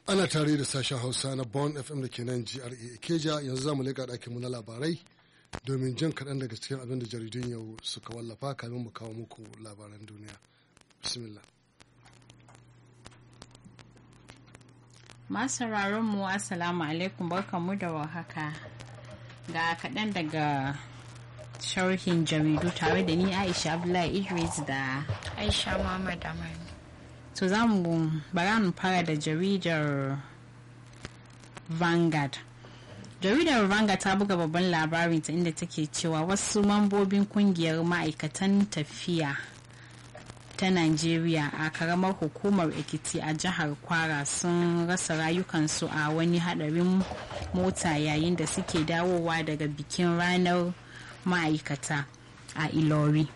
ana tare da sashen hausa na bon fm da ke nan gra keja yanzu za mu leƙa ɗakinmu na labarai domin jin kaɗan daga cikin abin da jaridun yau suka wallafa kamin mu kawo muku labaran duniya bismillah masu mu assalamu alaikum barkanmu da warhaka ga kaɗan daga sharhin jaridu tare da ni aisha abdullahi idris da aisha muhammad amani to za mu bara mu fara da jaridar vanguard jaridar vanguard ta buga babban labarin ta inda take cewa wasu mambobin kungiyar ma'aikatan tafiya ta Najeriya a karamar hukumar Ekiti a jihar Kwara sun rasa rayukansu a wani hadarin mota yayin da suke dawowa daga bikin ranar ma'aikata a Ilori.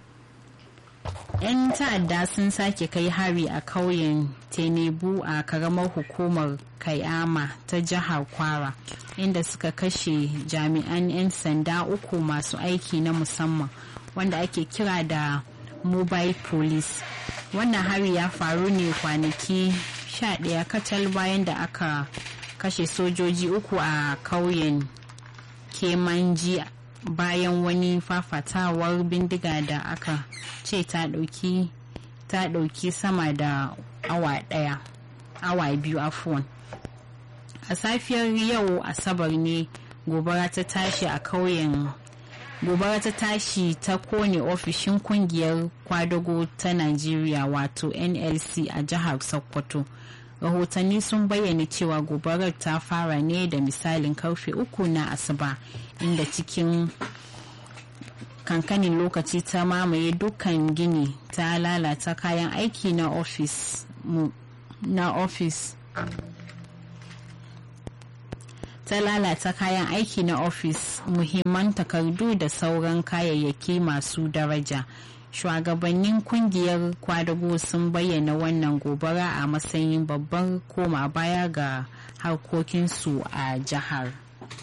'Yan ta'adda sun sake kai hari a kauyen Tenebu a karamar hukumar Kayama ta jihar Kwara inda suka kashe jami'an 'yan sanda uku masu aiki na musamman wanda ake kira da mobile police wannan hari ya faru ne kwanaki 11 kacal bayan da aka kashe sojoji uku a kauyen kemanji bayan wani fafatawar bindiga da aka ce ta dauki ta dauki sama da awa daya awa biyu afuwan a safiyar yau asabar ne gobara ta tashi a kauyen gobara ta tashi ta kone ofishin kungiyar kwadago ta najeriya wato nlc a jihar sokoto rahotanni sun bayyana cewa gobarar ta fara ne da misalin karfe uku na asuba inda cikin kankanin lokaci ta mamaye dukkan gini ta lalata kayan aiki na ofis na ofis ta lalata kayan aiki na ofis muhimman takardu da sauran kayayyaki masu daraja shugabannin kungiyar kwadago sun bayyana wannan gobara a matsayin babbar koma baya ga harkokinsu a jihar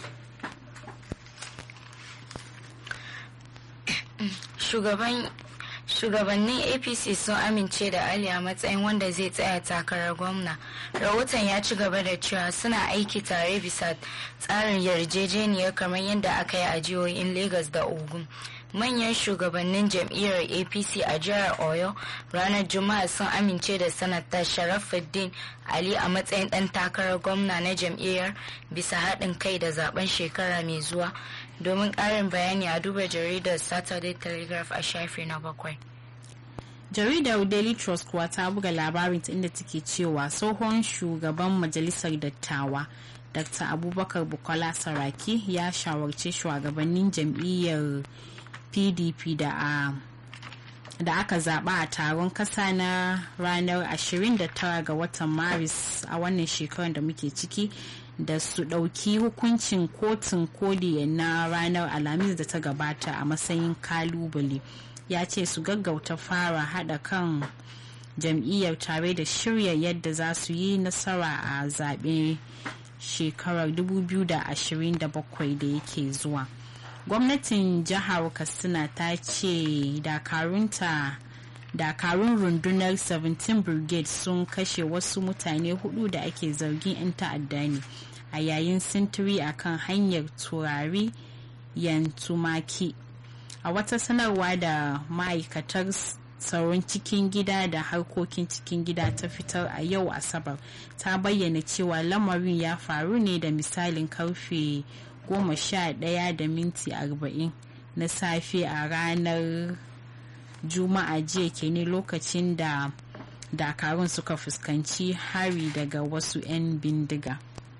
shugaban shugabannin apc sun amince da ali a matsayin wanda zai tsaya takarar gwamna rahoton ya ci gaba da cewa suna aiki tare bisa tsarin yarjejeniyar kamar yadda aka yi a jihohin lagos da ogun manyan shugabannin jam'iyyar apc a jihar oyo ranar juma'a sun amince da sanata sharafuddin ali a matsayin dan takarar gwamna na jam'iyyar bisa haɗin kai da zaben shekara mai zuwa domin ƙarin bayani a duba jaridar saturday telegraph a shafi na bakwai jaridar daily trust kuwa ta buga labarin inda take cewa tsohon shugaban majalisar dattawa dr abubakar bukola saraki ya shawarci shugabannin jam'iyyar pdp da a da aka zaba a taron kasa na ranar 29 ga watan maris a wannan shekarar da muke ciki da su ɗauki hukuncin kotun koli na ranar alhamis da ta gabata a matsayin kalubale ya ce su gaggauta fara haɗa kan jam'iyyar tare da shirya yadda za su yi nasara a zaɓe shekarar 2027 da yake zuwa gwamnatin jihar katsina ta ce dakarunta dakarun rundunar 17 brigade sun kashe wasu mutane hudu da ake zargin 'yan ta'adda ne a yayin sintiri a kan hanyar turari yantumaki a wata sanarwa da ma'aikatar tsaron cikin gida da harkokin cikin gida ta fitar a yau asabar ta bayyana cewa lamarin ya faru ne da misalin karfe goma sha ɗaya da minti arba'in na safe a ranar juma'a jiya kenan lokacin da dakarun suka fuskanci hari daga wasu 'yan bindiga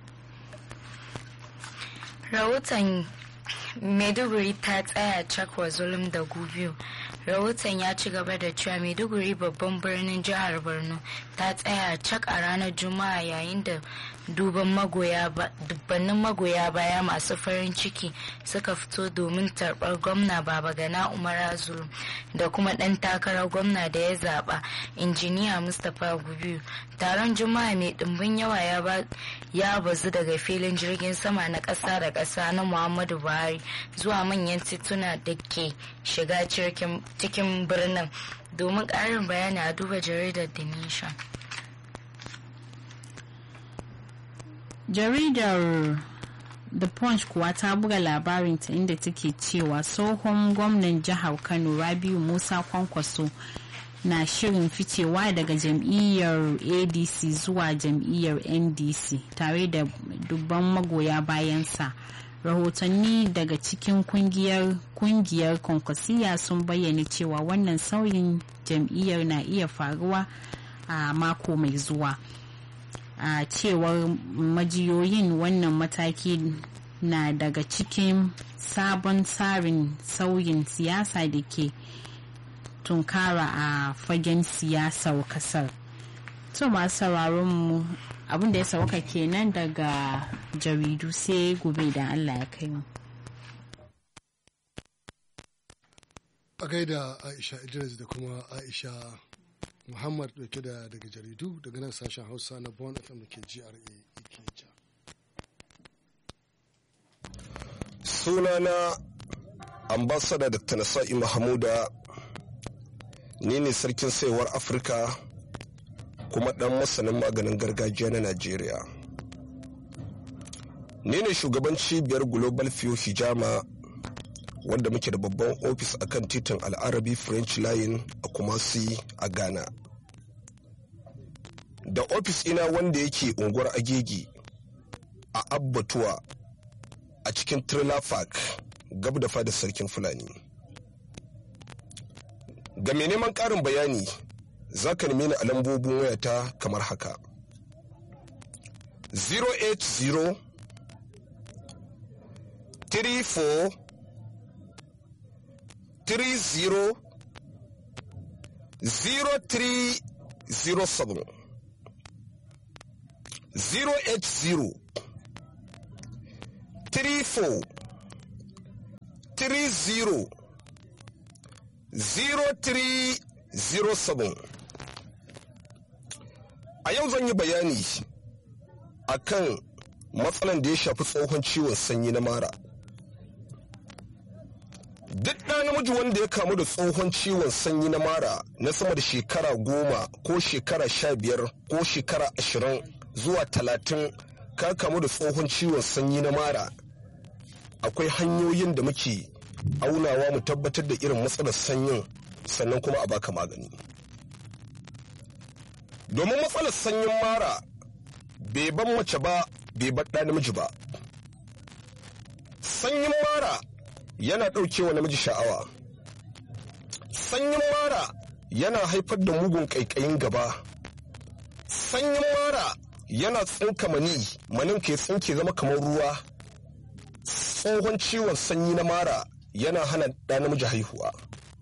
rahoton maiduguri ta tsaya cakwa zulum da gubiyo rahoton ya ci gaba da cewa maiduguri babban birnin jihar borno ta tsaya cak a ranar juma'a yayin da dubbannin magoya baya masu farin ciki suka fito domin tarbar gwamna baba gana umar zulum da kuma dan takarar gwamna da ya zaba injiniya mustapha gubiyu taron juma'a mai dimbin yawa ya bazu daga filin jirgin sama na ƙasa da ƙasa na muhammadu buhari zuwa manyan tituna da ke shiga cikin birnin domin ƙarin bayani a duba jaridar the nation jaridar the punch kuwa ta buga labarinta inda take cewa tsohon gwamnan jihar kano rabiu musa kwankwaso na shirin ficewa daga jam'iyyar adc zuwa jam'iyyar ndc tare da dubban magoya bayansa rahotanni daga cikin kungiyar kungiyar kwankwasiya sun bayyana cewa wannan sauyin jam'iyyar na iya faruwa a mako mai zuwa a cewar majiyoyin wannan mataki na daga cikin sabon tsarin sauyin siyasa da ke tunkara a fagen siyasar kasar to masu sauraron mu abinda ya sauka kenan daga jaridu sai gobe da allah ya kai mu a gaida aisha idris da kuma aisha muhammad dauke da daga jaridu daga nan sashen hausa na bon fm da ke gra ikeja sunana ambasada dr nasa'i mahamuda ni ne sarkin saiwar afirka kuma dan masanin maganin gargajiya na najeriya ni ne shugaban cibiyar global few hijama wanda muke da babban ofis a kan titin al'arabi french line a kumasi a ghana da ofis ina wanda yake unguwar agegi a abbatuwa a cikin trailer park gab da fada sarkin fulani ga mai neman ƙarin bayani za ka nemi ni a lambobin wayata kamar haka 080 34 30 0307 080 34 30 0307 a yau zan yi bayani akan matsalan da ya shafi tsohon ciwon sanyi na mara duk ɗa namiji wanda ya kamu da tsohon ciwon sanyi na mara na sama da shekara goma ko shekara sha biyar ko shekara ashirin zuwa talatin ka kamu da tsohon ciwon sanyi na mara akwai hanyoyin da muke aunawa mu tabbatar da irin matsalar sanyin sannan kuma a baka magani domin matsalar sanyin mara bai ban mace ba bai bar ɗa namiji ba sanyin mara yana ɗaukewa namiji sha'awa sanyin mara yana haifar da mugun ƙaiƙayin gaba sanyin mara yana tsinka mani manin ke tsinke zama kamar ruwa tsohon ciwon sanyi na mara yana hana ɗa namiji haihuwa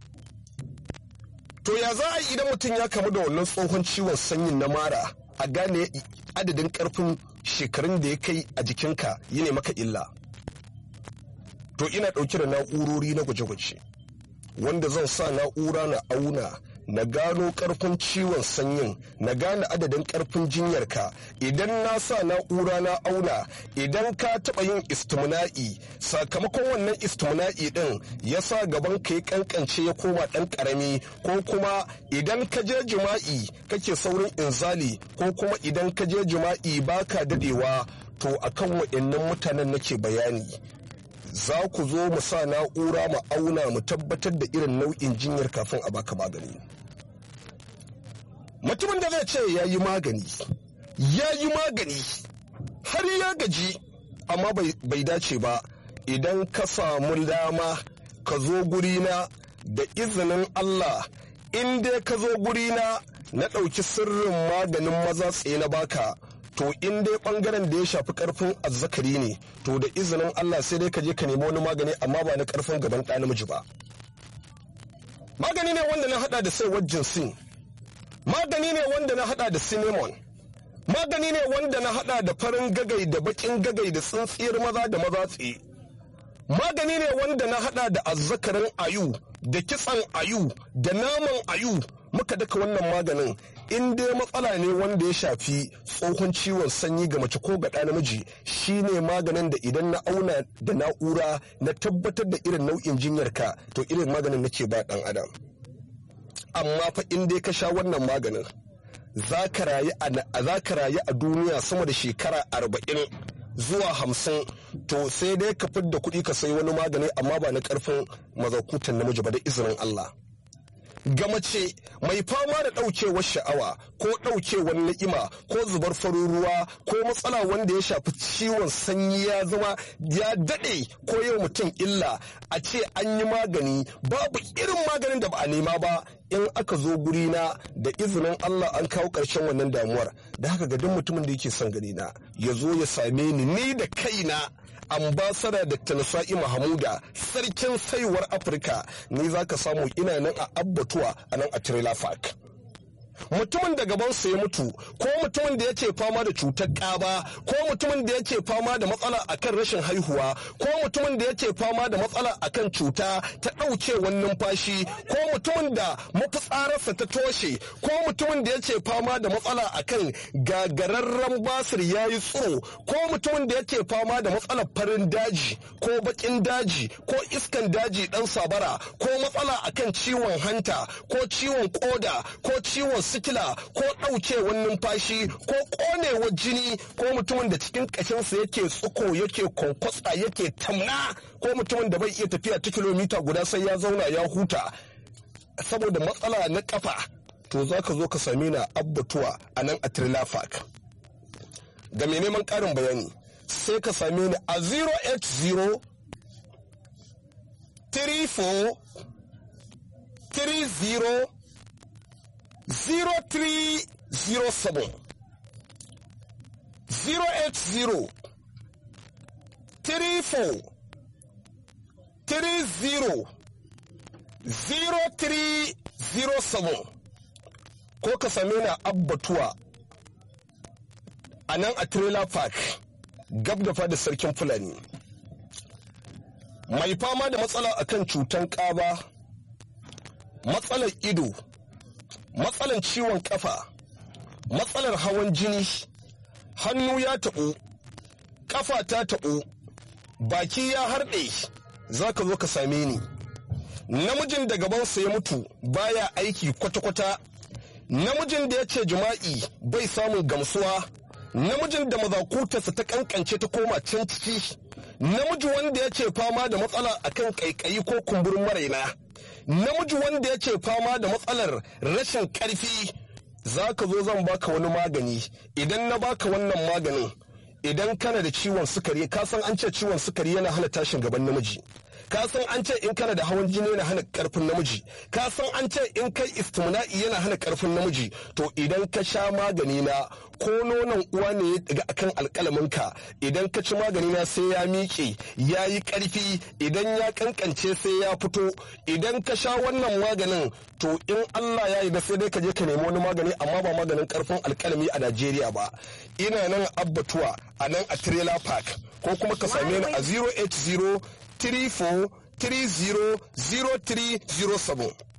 to ya za a yi idan mutum ya kamu da wannan tsohon ciwon sanyin na mara a gane adadin ƙarfin shekarun da ya kai a jikinka yi ne maka illa to ina ɗauke da na'urori na gwaje-gwaje wanda zan sa na'ura na auna na gano ƙarfin ciwon sanyin na gane adadin ƙarfin jinyarka idan na sa na'ura na auna idan ka taɓa yin istimna'i sakamakon wannan istimna'i ɗin ya sa gaban ka ya ƙanƙance ya koma ɗan ƙarami ko kuma idan ka je jima'i kake saurin inzali ko kuma idan ka je jima'i baka dadewa to akan waɗannan mutanen nake bayani za ku zo mu sa na'ura mu auna mu tabbatar da irin nau'in jinyar kafin a baka magani mutumin da zai ce ya yi magani ya yi magani har ya gaji amma bai dace ba idan ka samu dama ka zo gurina da izinin allah in dai ka zo gurina na ɗauki sirrin maganin maza tsaye na baka to in dai bangaren da ya shafi karfin azzakari ne to da izinin Allah sai dai ka je ka nemi wani magani amma ba na karfin gaban ɗa namiji ba magani ne wanda na hada da saiwar jinsin magani ne wanda na hada da cinnamon magani ne wanda na hada da farin gagai da bakin gagai da tsintsiyar maza da maza tsaye magani ne wanda na hada da azzakarin ayu da kitsan ayu da naman ayu muka daka wannan maganin in dai matsala ne wanda ya shafi tsohon ciwon sanyi ga mace ko ga ɗa namiji shine maganin da idan na auna da na'ura na tabbatar da irin nau'in jinyarka to irin maganin nake ba ɗan adam amma fa in dai ka sha wannan maganin za ka rayu a duniya sama da shekara arba'in zuwa hamsin to sai dai ka fidda kuɗi ka sayi wani magani amma ba na ƙarfin mazakutan namiji ba da izinin Allah. ga mace mai fama da ɗaukewar sha'awa ko ɗaukewar ni'ima ko zubar farin ruwa ko matsala wanda ya shafi ciwon sanyi ya zama ya daɗe ko yau mutum illa a ce an yi magani babu irin maganin da ba a nema ba in aka zo gurina da izinin Allah an kawo ƙarshen wannan damuwar da haka ga duk mutumin da yake son gani na ya zo ya same ni ni da kaina ambasada Dr. Nasa'i Mahamuda sarkin saiwar Afirka ni za ka samu ina nan a abbatuwa a nan a Trailer Park. mutumin da gabansa ya mutu ko mutumin da yake fama da cutar ƙaba ko mutumin da yake fama da matsala akan rashin haihuwa ko mutumin da yake fama da matsala akan cuta ta ɗaukewar numfashi ko mutumin da mafitsararsa ta toshe ko mutumin da yake fama da matsala akan gagararren basir ya yi tsiro ko mutumin da yake fama da matsalar farin daji ko bakin daji ko iskan daji ɗan sabara ko matsala akan ciwon hanta ko ciwon koda ko ciwon sikila ko ɗaukewar numfashi ko ƙonewar jini ko mutumin da cikin ƙashinsa yake tsuko yake kwankwasa yake tamna ko mutumin da bai iya tafiya ta kilomita guda sai ya zauna ya huta saboda matsala na kafa to za ka zo ka same na abbatuwa a nan a trilafak ga mai neman ƙarin bayani sai ka same ni a 080 34 30 0307 080 34 30 0307 ko ka same na abbatuwa a nan a trailer park gab da fada sarkin fulani mai fama da matsala akan cutan ƙaba matsalar ido matsalar ciwon kafa matsalar hawan jini hannu ya taɓo kafa ta taɓo baki ya harɗe za ka zo ka same ni namijin da gabansa ya mutu baya aiki kwata-kwata namijin da ya ce jima'i bai samun gamsuwa namijin da mazakutarsa ta kankance ta koma can ciki namiji wanda ya ce fama da matsala akan kaikayi ko kumburin maraina namiji wanda ya ce fama da matsalar rashin karfi za ka zo zan baka wani magani idan na baka wannan maganin idan kana da ciwon sukari ka san an ce ciwon sukari yana hana tashin gaban namiji ka san an ce in kana da hawan jini yana hana karfin namiji ka san an ce in kai istimna'i yana hana karfin namiji to idan ka sha magani na ko nonon uwa ne ya daga akan alkalaminka idan ka ci magani na sai ya miƙe ya yi ƙarfi idan ya kankance sai ya fito idan ka sha wannan maganin to in Allah ya yi da sai dai ka je ka nemi wani magani amma ba maganin karfin alkalami a Najeriya ba ina nan abbatuwa a nan a trailer park ko kuma ka same ni a 080 34 30 0307